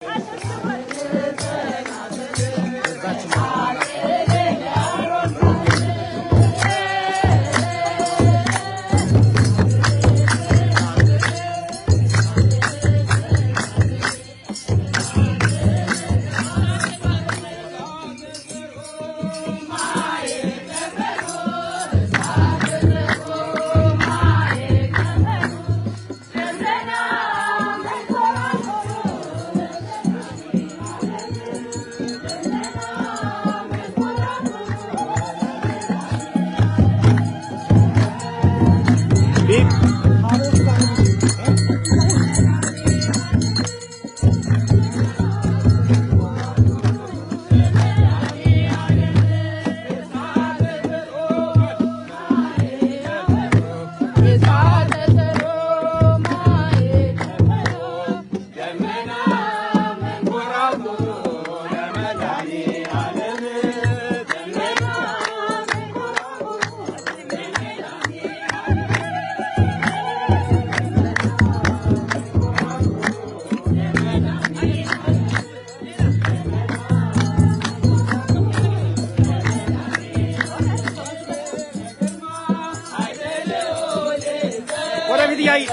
ወደፊት እያየ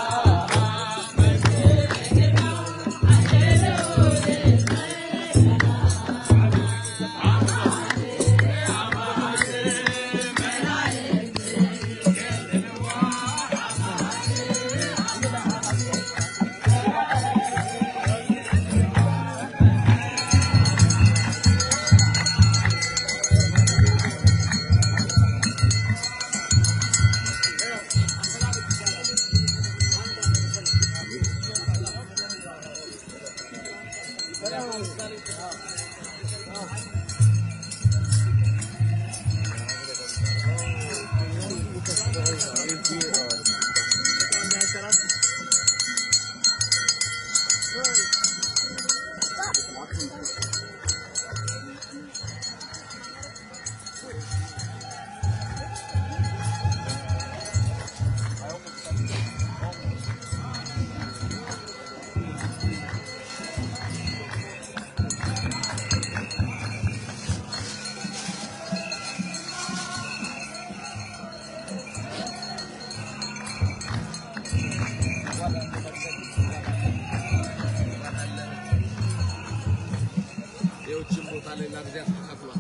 የውጭን ቦታ ሌላ ጊዜ ተከፍሏል።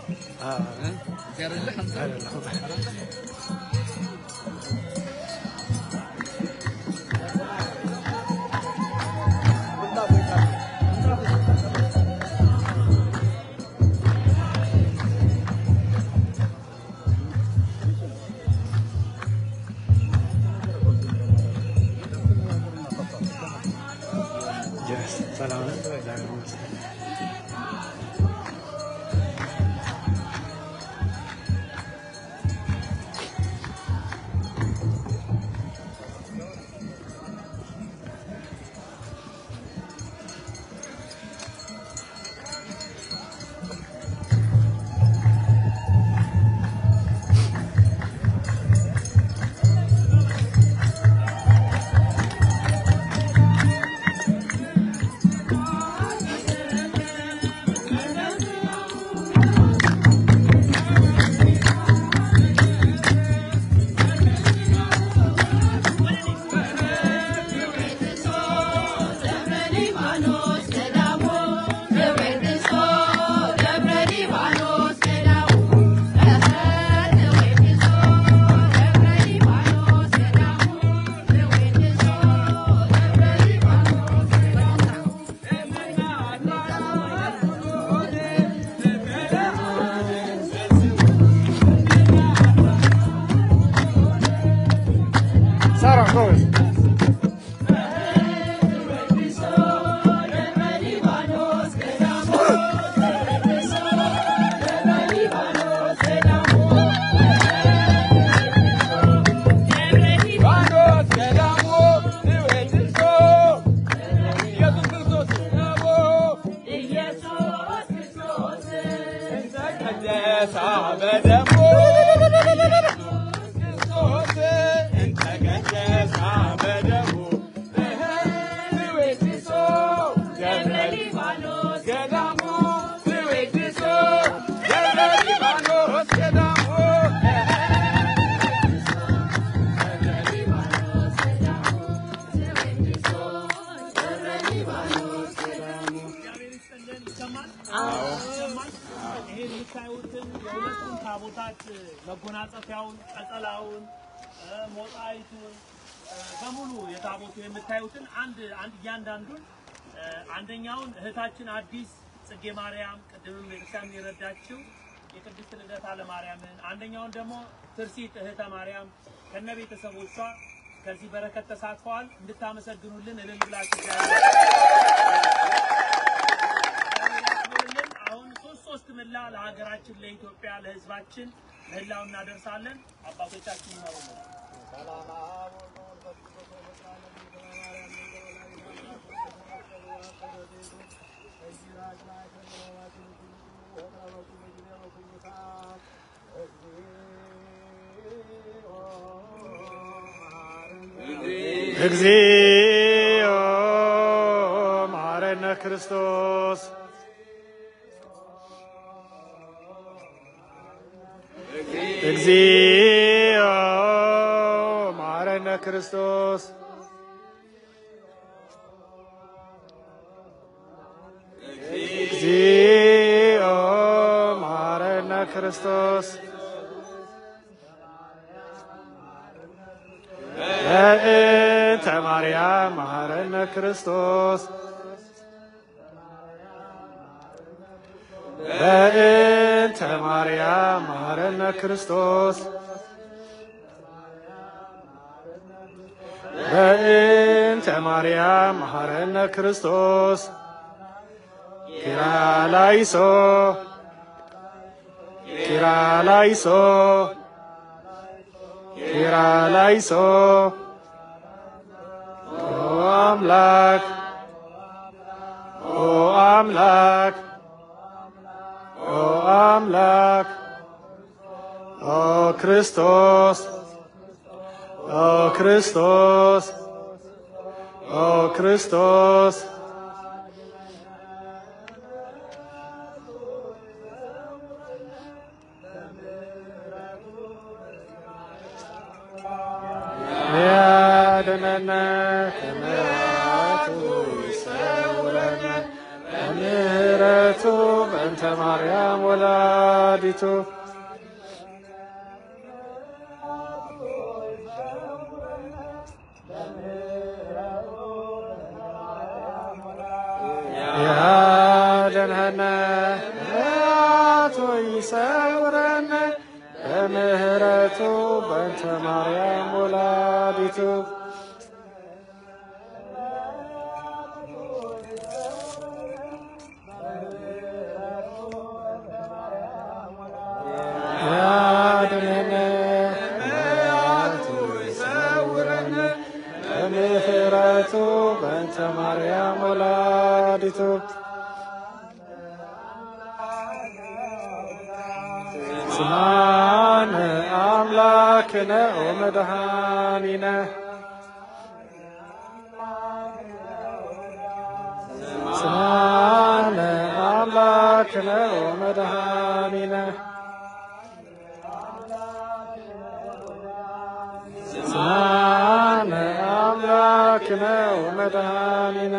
ያደለ ሰላም ነው። እግዚአብሔር ይመስገን። ሳራ ጎበዝ ገብረ የታቦታት መጎናጸፊያውን፣ ቀጸላውን፣ እ፣ ሞጣይቱን እ፣ በሙሉ የታቦቱ የምታዩትን አንድ አንድ እያንዳንዱን እ፣ አንደኛውን እህታችን አዲስ ጽጌ ማርያም ቅድምም ቤተክርስቲያን የረዳችው የቅድስት ልደታ ለማርያምን አንደኛውን ደግሞ ትርሲት እህተ ማርያም ከነ ቤተሰቦቿ ከዚህ በረከት ተሳትፈዋል። እንድታመሰግኑልን እልል ብላችሁ ያክብርልን። አሁን ሶስት ሶስት ምላ ለሀገራችን ለኢትዮጵያ ለሕዝባችን ምህላው እናደርሳለን። አባቶቻችን ይመሩልን። እግዚኦ መሐረነ ክርስቶስ እግዚኦ መሐረነ ክርስቶስ እግዚኦ መሐረነ ክርስቶስ በእንተ ማርያም መሐረነ ክርስቶስ በእንተ ማርያም መሐረነ ክርስቶስ በእንተ ማርያም መሐረነ ክርስቶስ ኪርያላይሶ ኪርያላይሶ ኪርያላይሶ ኦ አምላክ ኦ አምላክ ኦ አምላክ ኦ ክርስቶስ ኦ ክርስቶስ ኦ ክርስቶስ ያድነነ ከምሕረቱ ይሰውረነ በምሕረቱ በእንተ ማርያም ወላዲቱ ያድነነ ከምሕረቱ ይሰውረነ በምሕረቱ በእንተ ማርያም ወላዲቱ ያድነነ ከምሕረቱ ይሰውረነ በምሕረቱ በእንተ ማርያም ወላዲቱ ስማነ አምላክነ ወመድኃኒነ ስማነ አምላክነ ወመድኃኒነ ስማነ አምላክነ ወመድኃኒነ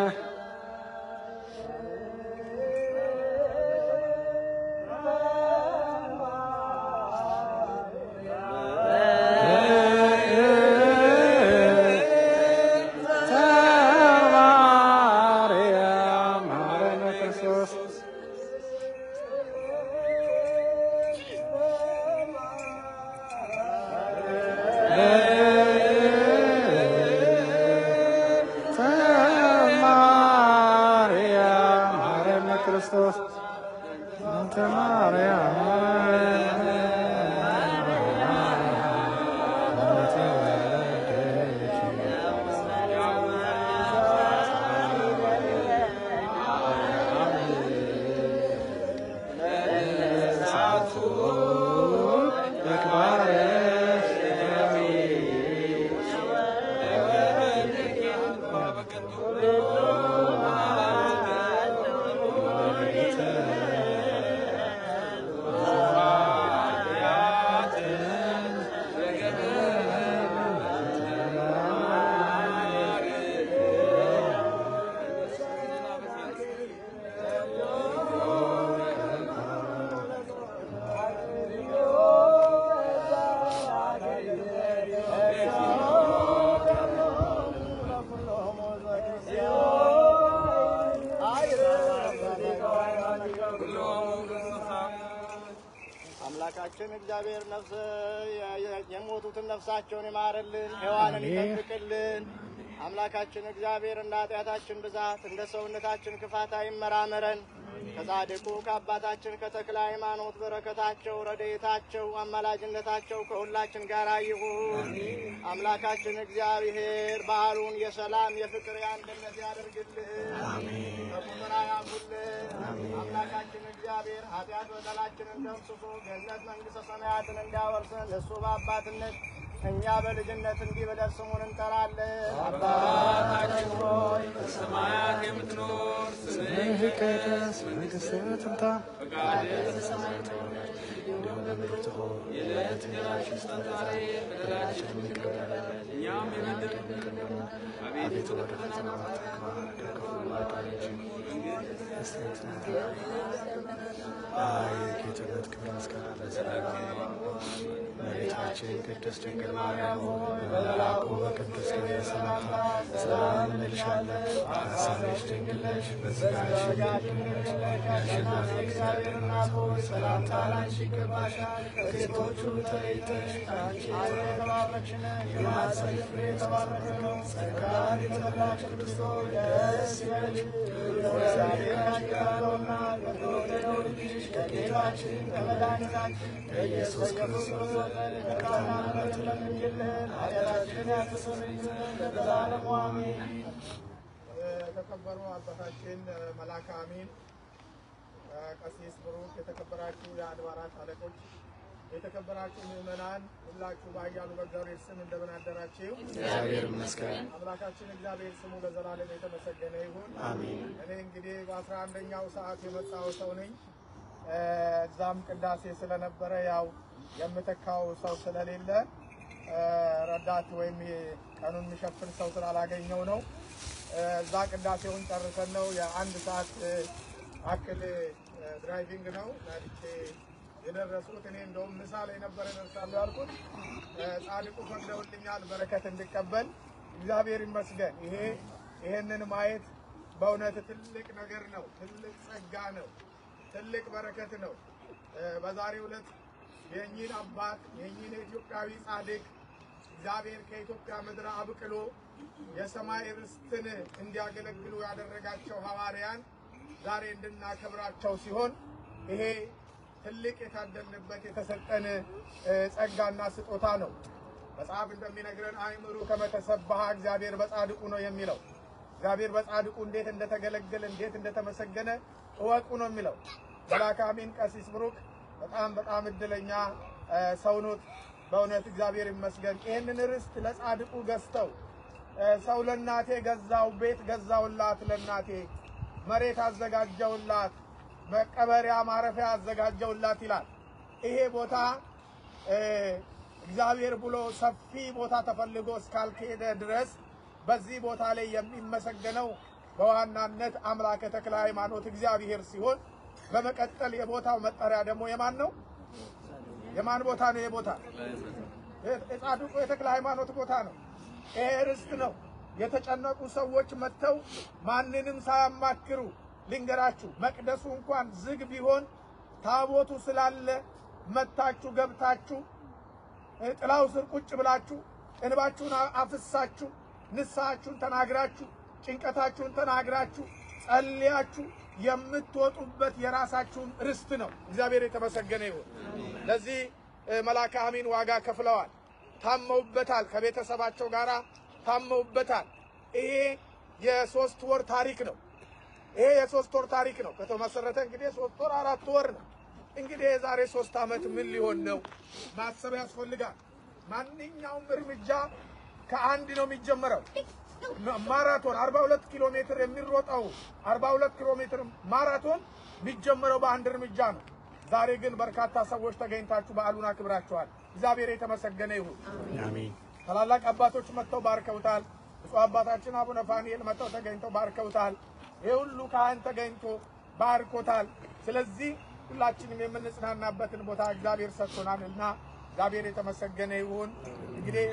ማርያም መሐረነ ክርስቶስ ማርያም መሐረነ ክርስቶስ እንተ ማርያም አምላካችን እግዚአብሔር ነፍስ የሞቱትን ነፍሳቸውን ይማርልን፣ ሔዋንን ይጠብቅልን። አምላካችን እግዚአብሔር እንደ ኃጢአታችን ብዛት እንደ ሰውነታችን ክፋት አይመራመረን። ከጻድቁ ከአባታችን ከተክለ ሃይማኖት በረከታቸው፣ ረድኤታቸው፣ አማላጅነታቸው ከሁላችን ጋር ይሁን። አምላካችን እግዚአብሔር በዓሉን የሰላም የፍቅር የአንድነት ያደርግልን። ከቁጥር ያሙልን። አምላካችን እግዚአብሔር ኃጢአት በደላችንን ደምስሶ ገነት መንግሥተ ሰማያትን እንዲያወርሰን እሱ በአባትነት እኛ በልጅነት እንዲህ ብለን ስሙን እንጠራለን። አባታችን ሆይ በሰማያት የምትኖር ስምህ ይቀደስ፣ መንግሥትህ ትምጣ፣ ፈቃድህ በሰማይ እንደሆነች እንዲሁም በምድር ትሁን። የዕለት እንጀራችንን ስጠን ዛሬ፣ በደላችንን ይቅር በለን እኛም የበደሉንን አቤቱ ወደ ፈተና አታግባን፣ ከክፉ አድነን እንጂ የጌትነት ክብር ምስጋና ለዘላለም እመቤታችን ቅድስት ድንግል ማርያም ሆይ በመልአኩ በቅዱስ ገብርኤል ሰላምታ ሰላም እንልሻለን። በሐሳብሽ ድንግል ነሽ፣ በሥጋሽ ድንግል ነሽ። የአሸናፊ እግዚአብሔር እናት ሆይ ሰላምታ ላንቺ ይገባሻል። ከሴቶች ሁሉ ተለይተሽ አንቺ የተባረክሽ ነሽ፣ የማኅፀንሽ ፍሬ የተባረከ ነው። ጸጋን የተመላሽ ቅድስት ሆይ ደስ ይበልሽ፣ እግዚአብሔር ከአንቺ ጋር ነውና ከተወደደው ልጅሽ ከጌታችን ከመድኃኒታችን ከኢየሱስ ክርስቶስ ዘንድ ይቅርታና ምሕረትን ለምኝልን ኃጢአታችንን ያስተሰርይልን ለዘላለሙ አሜን። የተከበሩ አባታችን መላከ አሚን ቀሲስ ብሩክ፣ የተከበራችሁ የአድባራት አለቆች፣ የተከበራችሁ ምዕመናን ሁላችሁ በኃያሉ በእግዚአብሔር ስም እንደምን አደራችሁ? እግዚአብሔር ይመስገን። አምላካችን እግዚአብሔር ስሙ ለዘላለም የተመሰገነ ይሁን። አሜን። እኔ እንግዲህ በአስራ አንደኛው ሰዓት የመጣው ሰው ነኝ። እዛም ቅዳሴ ስለነበረ ያው የምተካው ሰው ስለሌለ ረዳት ወይም ቀኑን የሚሸፍን ሰው ስላላገኘው ነው። እዛ ቅዳሴውን ጨርሰን ነው የአንድ ሰዓት አክል ድራይቪንግ ነው ናድቼ የደረስኩት። እኔ እንደውም ምሳ ላይ ነበረ ደርሳለሁ ያልኩት። ጻድቁ ፈቅደውልኛል በረከት እንድቀበል እግዚአብሔር ይመስገን። ይሄ ይሄንን ማየት በእውነት ትልቅ ነገር ነው። ትልቅ ጸጋ ነው። ትልቅ በረከት ነው። በዛሬው ዕለት የእኚህን አባት የእኚህን የኢትዮጵያዊ ጻድቅ እግዚአብሔር ከኢትዮጵያ ምድር አብቅሎ የሰማይ ርስትን እንዲያገለግሉ ያደረጋቸው ሐዋርያን ዛሬ እንድናከብራቸው ሲሆን ይሄ ትልቅ የታደልንበት የተሰጠን ጸጋና ስጦታ ነው። መጽሐፍ እንደሚነግረን አእምሩ ከመተሰባህ እግዚአብሔር በጻድቁ ነው የሚለው እግዚአብሔር በጻድቁ እንዴት እንደተገለገለ እንዴት እንደተመሰገነ እወቁ ነው የሚለው። መልአከ አሚን ቀሲስ ብሩክ በጣም በጣም እድለኛ ሰው ኖት። በእውነት እግዚአብሔር ይመስገን። ይህንን ርስት ለጻድቁ ገዝተው ሰው ለእናቴ ገዛው፣ ቤት ገዛውላት፣ ለእናቴ መሬት አዘጋጀውላት፣ መቀበሪያ ማረፊያ አዘጋጀውላት ይላል። ይሄ ቦታ እግዚአብሔር ብሎ ሰፊ ቦታ ተፈልጎ እስካልከሄደ ድረስ በዚህ ቦታ ላይ የሚመሰገነው በዋናነት አምላከ ተክለ ሃይማኖት እግዚአብሔር ሲሆን በመቀጠል የቦታው መጠሪያ ደግሞ የማን ነው? የማን ቦታ ነው? የቦታ የጻድቁ የተክለ ሃይማኖት ቦታ ነው። ይሄ ርስት ነው። የተጨነቁ ሰዎች መጥተው ማንንም ሳያማክሩ ልንገራችሁ፣ መቅደሱ እንኳን ዝግ ቢሆን ታቦቱ ስላለ መታችሁ ገብታችሁ ጥላው ስር ቁጭ ብላችሁ እንባችሁን አፍሳችሁ ንስሐችሁን ተናግራችሁ ጭንቀታችሁን ተናግራችሁ ጸልያችሁ የምትወጡበት የራሳችሁን ርስት ነው። እግዚአብሔር የተመሰገነ ይሁን። ለዚህ መልአከ አሚን ዋጋ ከፍለዋል፣ ታመውበታል፣ ከቤተሰባቸው ጋር ታመውበታል። ይሄ የሶስት ወር ታሪክ ነው። ይሄ የሶስት ወር ታሪክ ነው። ከተመሰረተ እንግዲህ ሶስት ወር አራት ወር ነው። እንግዲህ የዛሬ ሶስት ዓመት ምን ሊሆን ነው ማሰብ ያስፈልጋል። ማንኛውም እርምጃ ከአንድ ነው የሚጀመረው። ማራቶን 42 ኪሎ ሜትር የሚሮጠው 42 ኪሎ ሜትር ማራቶን የሚጀመረው በአንድ እርምጃ ነው። ዛሬ ግን በርካታ ሰዎች ተገኝታችሁ በዓሉን አክብራችኋል። እግዚአብሔር የተመሰገነ ይሁን። አሜን። ታላላቅ አባቶች መጥተው ባርከውታል። ብፁዕ አባታችን አቡነ ፋኒኤል መጥተው ተገኝተው ባርከውታል። ይህ ሁሉ ካህን ተገኝቶ ባርኮታል። ስለዚህ ሁላችንም የምንጽናናበትን ቦታ እግዚአብሔር ሰጥቶናል እና እግዚአብሔር የተመሰገነ ይሁን። እንግዲህ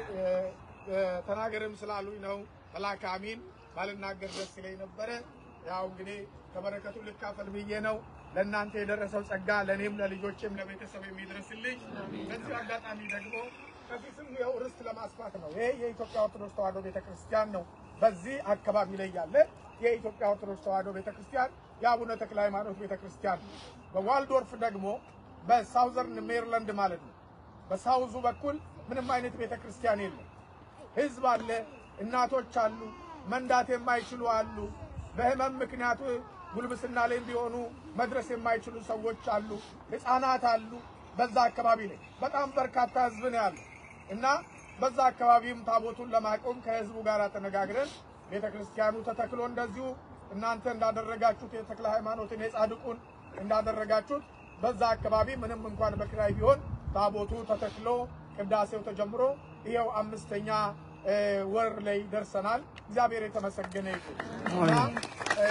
ተናገርም ስላሉኝ ነው መልአከ አሚን ባልናገር ደስ ይለኝ ነበረ። ያው እንግዲህ ከበረከቱ ልካፈል ብዬ ነው። ለእናንተ የደረሰው ጸጋ ለእኔም ለልጆቼም ለቤተሰብ የሚደርስልኝ። በዚህ አጋጣሚ ደግሞ ከፊትም ይኸው ርስት ለማስፋት ነው። ይሄ የኢትዮጵያ ኦርቶዶክስ ተዋሕዶ ቤተክርስቲያን ነው። በዚህ አካባቢ ላይ ያለ የኢትዮጵያ ኦርቶዶክስ ተዋሕዶ ቤተክርስቲያን የአቡነ ተክለ ሃይማኖት ቤተክርስቲያን ነው። በዋልዶርፍ ደግሞ በሳውዘርን ሜሪላንድ ማለት ነው። በሳውዙ በኩል ምንም አይነት ቤተክርስቲያን የለም። ህዝብ አለ፣ እናቶች አሉ፣ መንዳት የማይችሉ አሉ፣ በህመም ምክንያቱ ጉልብስና ላይ ቢሆኑ መድረስ የማይችሉ ሰዎች አሉ፣ ህፃናት አሉ። በዛ አካባቢ ላይ በጣም በርካታ ህዝብ ነው ያለው እና በዛ አካባቢም ታቦቱን ለማቆም ከህዝቡ ጋር ተነጋግረን ቤተ ክርስቲያኑ ተተክሎ እንደዚሁ እናንተ እንዳደረጋችሁት የተክለ ሃይማኖትን የጻድቁን እንዳደረጋችሁት በዛ አካባቢ ምንም እንኳን በኪራይ ቢሆን ታቦቱ ተተክሎ ቅዳሴው ተጀምሮ ይኸው አምስተኛ እ፣ ወር ላይ ደርሰናል። እግዚአብሔር የተመሰገነ ይሁን እና እ፣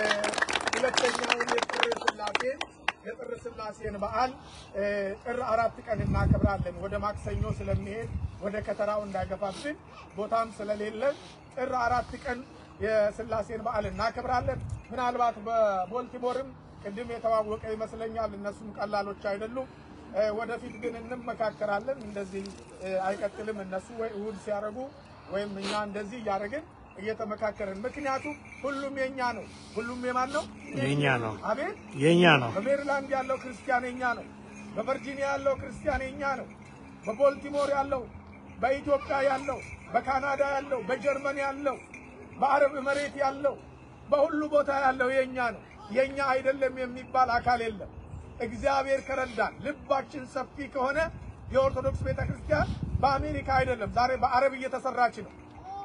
ሁለተኛውን የጥር ስላሴን የጥር ስላሴን በዓል እ፣ ጥር አራት ቀን እናከብራለን። ወደ ማክሰኞ ስለሚሄድ ወደ ከተራው እንዳይገፋብን ቦታም ስለሌለ ጥር አራት ቀን የስላሴን በዓል እናከብራለን። ምናልባት በቦልቲሞርም ቅድም የተዋወቀ ይመስለኛል። እነሱም ቀላሎች አይደሉም። እ፣ ወደፊት ግን እንመካከራለን። እንደዚህ እ፣ አይቀጥልም። እነሱ ወይ እሑድ ሲያደርጉ ወይም እኛ እንደዚህ እያደረግን እየተመካከርን ምክንያቱም ሁሉም የኛ ነው። ሁሉም የማን ነው? የኛ ነው። አቤት የኛ ነው። በሜሪላንድ ያለው ክርስቲያን የኛ ነው። በቨርጂኒያ ያለው ክርስቲያን የኛ ነው። በቦልቲሞር ያለው፣ በኢትዮጵያ ያለው፣ በካናዳ ያለው፣ በጀርመን ያለው፣ በአረብ መሬት ያለው፣ በሁሉ ቦታ ያለው የኛ ነው። የኛ አይደለም የሚባል አካል የለም። እግዚአብሔር ከረዳን ልባችን ሰፊ ከሆነ የኦርቶዶክስ ቤተክርስቲያን በአሜሪካ አይደለም፣ ዛሬ በአረብ እየተሰራች ነው።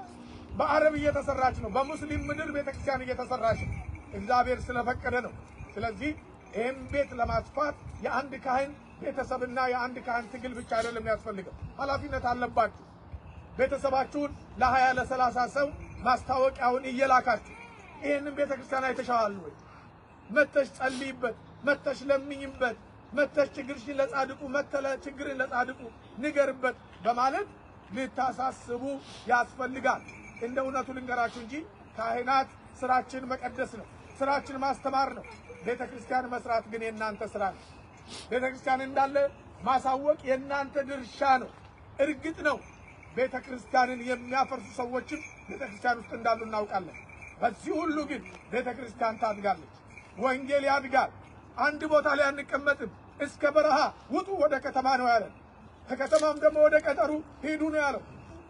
በአረብ እየተሰራች ነው። በሙስሊም ምድር ቤተክርስቲያን እየተሰራች ነው። እግዚአብሔር ስለፈቀደ ነው። ስለዚህ ይህም ቤት ለማስፋት የአንድ ካህን ቤተሰብና የአንድ ካህን ትግል ብቻ አይደለም የሚያስፈልገው፣ ኃላፊነት አለባችሁ። ቤተሰባችሁን ለሀያ ለሰላሳ ሰው ማስታወቂያውን እየላካችሁ ይህንን ቤተክርስቲያን አይተሻዋል ወይ? መተሽ ጸልይበት፣ መተሽ ለምኝበት፣ መተሽ ችግርሽን ለጻድቁ መተለ ችግርን ለጻድቁ ንገርበት በማለት ልታሳስቡ ያስፈልጋል። እንደ እውነቱ ልንገራችሁ እንጂ ካህናት ስራችን መቀደስ ነው፣ ስራችን ማስተማር ነው። ቤተ ክርስቲያን መስራት ግን የእናንተ ስራ ነው። ቤተ ክርስቲያን እንዳለ ማሳወቅ የእናንተ ድርሻ ነው። እርግጥ ነው ቤተ ክርስቲያንን የሚያፈርሱ ሰዎችም ቤተ ክርስቲያን ውስጥ እንዳሉ እናውቃለን። በዚህ ሁሉ ግን ቤተ ክርስቲያን ታድጋለች፣ ወንጌል ያድጋል። አንድ ቦታ ላይ አንቀመጥም። እስከ በረሃ ውጡ፣ ወደ ከተማ ነው ያለን። ከከተማም ደግሞ ወደ ቀጠሩ ሂዱ ነው ያለው።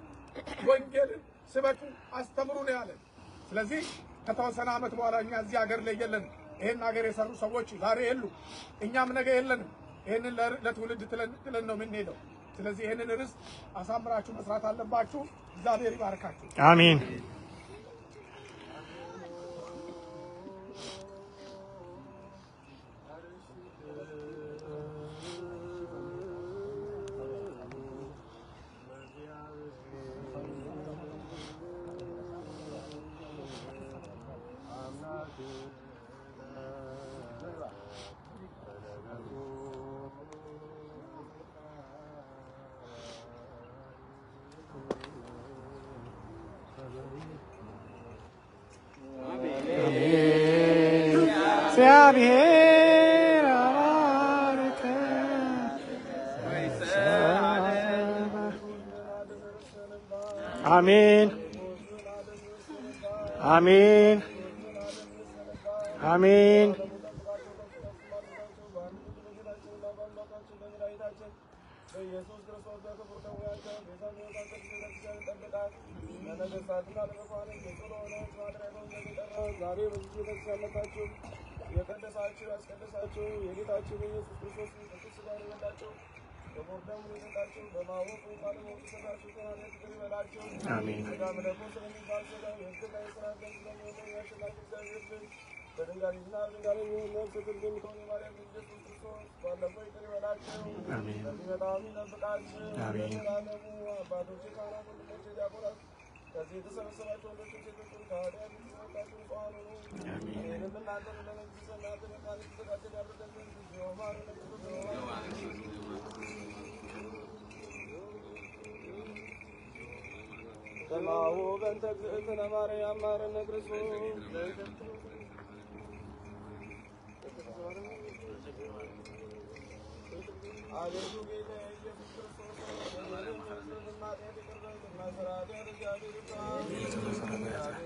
ወንጌልን ስበኩ፣ አስተምሩ ነው ያለን። ስለዚህ ከተወሰነ ዓመት በኋላ እኛ እዚህ ሀገር ላይ የለንም። ይህን ሀገር የሰሩ ሰዎች ዛሬ የሉ፣ እኛም ነገ የለንም። ይህንን ለ- ለትውልድ ትለን ትለን ነው የምንሄደው። ስለዚህ ይህንን ርዕስ አሳምራችሁ መስራት አለባችሁ። እግዚአብሔር ይባርካችሁ። አሜን። እግዚአብሔር አባርከ አሜን አሜን አሜን በኢየሱስ ክርስቶስ በክቡር ደዌያቸው ቤዛዊነታቸው ቤተክርስቲያን ይጠብቃል። ለነገሥታትና ለመኳንንት የጽኑ ሆነች ማድረገውን እንደሚጠራ ዛሬ በዚህ ቤተክርስቲያን መጥታችሁ የቀደሳችሁ ያስቀደሳችሁ የጌታችን የኢየሱስ ክርስቶስ ቅዱስ ሥጋውን የበላችሁ ክቡር ደሙን የሰጣችሁ በማወቁ ባለማወቁ የሰራችሁ ጤናነት ይቅር ይበላችሁ። አሜን። ሥጋም ደግሞ ስለሚባል ሥጋ የሕግና የሥራ ገንዘብ ስለሚሆኑ የአሸናፊ እግዚአብሔር ልጅ በድንጋሌና በድንጋሌ የሚሆን ነፍስ ፍርድ የምትሆን የማርያም ልጅ ኢየሱስ ክርስቶስ ባለፈው ይቅር ይበላችሁ። አሜን። በዚህ በጣም ይጠብቃችሁ። አሜን። ለዘላለሙ አባቶቼ፣ ካህናት፣ ወንድሞቼ፣ ዲያቆናት ከዚህ የተሰበሰባችሁ ወንዶች ሴቶችን ከኃጢአት የተሰወጣችሁ ንጹሐን ሁኑ። እኔንም እናንተን ለመንግሥተ ሰማያት ለመቃን የተዘጋጀን ያድርገን ዘንድ እግዚኦ መሐረነ ክርስቶስ ከማሁ በእንተ እግዝእትነ ማርያም መሐረነ ክርስቶስ አቤቱ ጌታ ኢየሱስ ክርስቶስ ወይም ክርስቶስና ጤት ቅርበትና ስርዓት ያደርጋል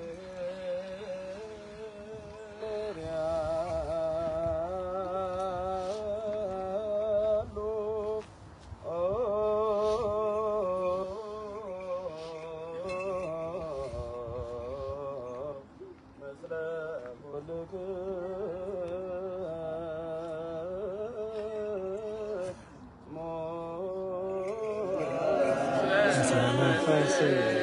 መንፈስ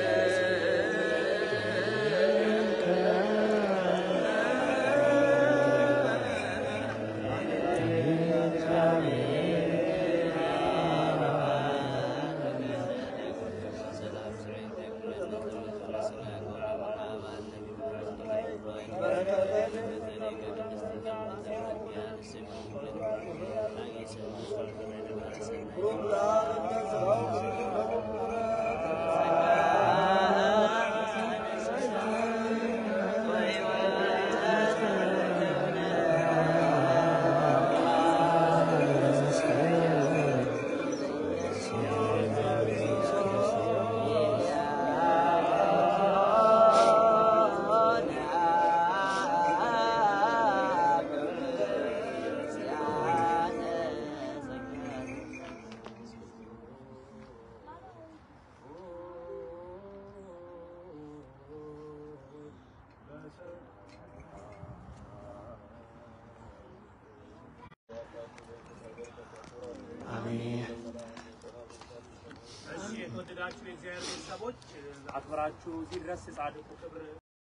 አሜን። እሺ የተወደዳችሁ የእግዚአብሔር ቤተሰቦች አክብራችሁ እዚህ ድረስ የጻድቁ ክብር